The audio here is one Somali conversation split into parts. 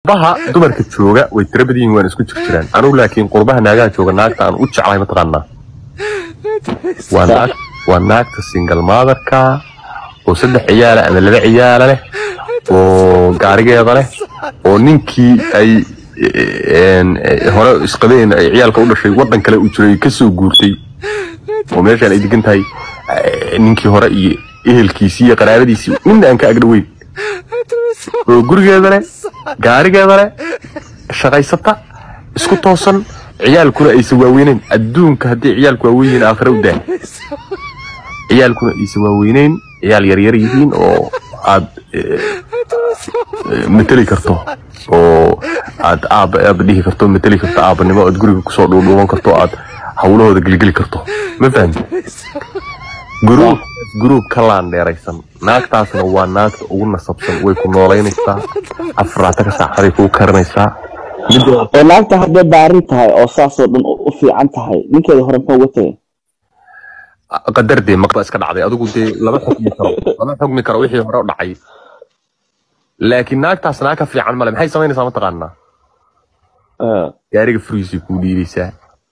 qurbaha dumarka jooga way tira badan yihiin waan isku jir jiraan anugu laakiin qurbaha naagaha jooga naagta aan u jeclahay mataqaanaa waa naag waa naagta single motherka oo saddex ciyaala ama laba ciyaala leh oo gaarigeeda leh oo ninkii ay een, eh, hore isqabeen ay ciyaalka u dhashay waddan kale u jiray kasoo guurtay oo meeshaan ay degan tahay eh, ninkii hore iyo ehelkiisii iyo qaraabadiisii midna aan ka agdhoweyn oo gurigeeda leh gaarigeeda leh shaqaysata isku toosan ciyaalkuna aysan waaweyneyn adduunka haddii ciyaalku waaweyn yihiin aakhira u daa ciyaalkuna aysan waaweyneyn ciyaal yaryar yihiin oo aad eh, eh, mateli karto oo aad aab aab dhihi karto mateli karto aabanimo aad guriga kusoo dhuudhuuban karto aad hawlahooda gelgeli karto ma fahamti guruub guruub ka laandheeraysan naagtaasna waa naagta ugu nasabsan way ku noolaynaysaa afaraataka saacaday kuu karinaysaa midda oo naagta hadday baarin tahay oo saasoo dhan u u fiican tahay ninkeeda hore muxuu uga tagay qadar dee maqba iska dhacday adigu dee lama xukmi karo lama xukmi karo wixii hore u dhacay laakiin naagtaas naag ka fiican male maxay samaynaysaa mataqaanaa Eh, gaariga furiisay kuu dhiibaysaa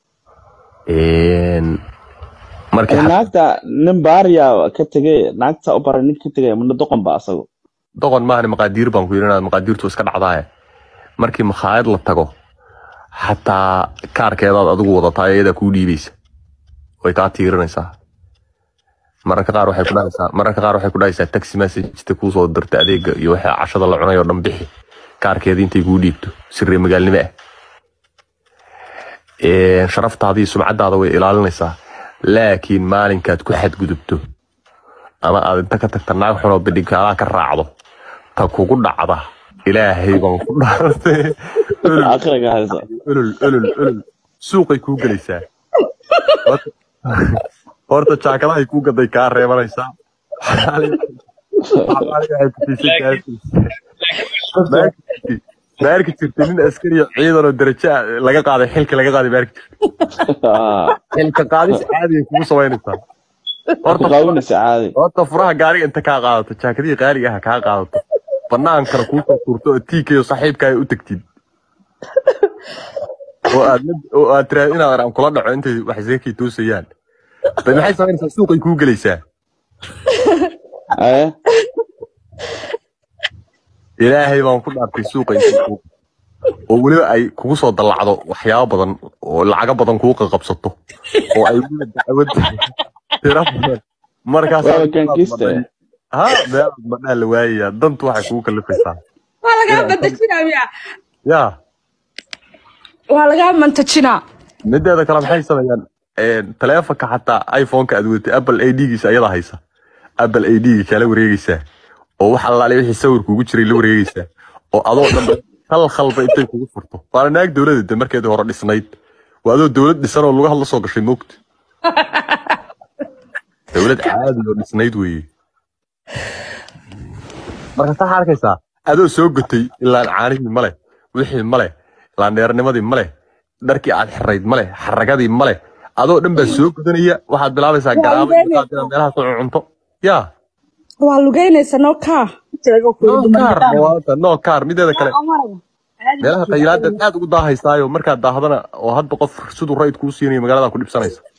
Een, markii ee, xad- naagta nin baariya ka tegay naagta u baray nin ka tegay mana doqon ba asago doqon maahan maqaadiir baan ku yidhi inaad maqaadiirtu iska dhacdaaye markii makhaayad la tago xataa kaarkeedaad adigu wadataa iyadaa kuu dhiibaysa way kaa tiirinaysaa mararka qaar waxay ku dhahaysaa mararka qaar waxay ku dhahaysaa taxi message kuu soo dirta adeega iyo waxa cashada la cunay oo dhan bixi kaarkeeda intay kuu dhiibto sirri magaalnimo ah Een, sharaftaada iyo sumcadaada way ilaalinaysaa laakiin maalinkaad ku xadgudubto ama aad inta ka tagta naag xunoo bidhigkaadaa ka raacdo ta kugu dhacda ilaahay baan ku dhaartay olol akhriga haysa olol olol olol suuqay kuu gelaysaa Horta- horta jaakadahay kuu gaday kaa reebanaysaa Xalaali- xalaali waxay ku tiisay kaa- maarki jirtay nin askari oo ciidan oo darajo ah laga qaaday xilka laga qaaday maarki jirtay Ah, xilka qaadis caadi ay kugu samaynaysaa ku horta qaawinaysa caadi horta furaha gaariga inta kaa qaadato jaakadihii qaaliga ah kaa qaadato banaankana kuu soo tuurto oo tiikayo saaxiibka ay u tagtid oo aad la- oo aad tiraahdo inaad aan kula dhaco intay wax zeekii toosayaan bay maxay samaynaysaa suuqay kuu gelaysaa Eh, ilaahay baan ku dhaartay suuqa intay kuu oo weliba ay kugu soo dallacdo waxyaabo badan oo lacago badan kuu qaqabsato oo ay weliba dacwad tira badan markaasaa waaba kankiste ha meel madhaa la waayayaa dantu waxay kugu kalifaysaa waa lagaa mantajinaa miya yaa waa lagaa mantajinaa mideeda kale maxay sameeyaan een, taleefanka xataa iphoneka aad wadatay apple a d-giisa ayada haysa apple a d-ga kala wareegaysaa oo wax allaale wixii sawirka ugu jiray la wareegaysaa oo adoo dhan hal khalba intay kugu furto waana naag dowladda de markeedii hore dhisnayd waa adoo dowlad dhisan oo lugaha la soo gashay moogta dowlad caadi oo dhisnayd weeye marka saa arkaysaa adoo soo gotay ilaan caanihii male wixii male laandheernimadii male dharkii aad xirayd male xaragadii male adoo dhan baa soo godanaya waxaad bilaabaysaa garaabo iyo qaad inaad meelaha soo cunto yaa waa lugeynaysa noo kaa no kaar mawaata no kaar mideeda kale meelaha khayraadaad aad ugu daahaysaayo markaad daahdana oo hadba qof siduu rayid kuu siinayo magaalada ku dhibsanaysa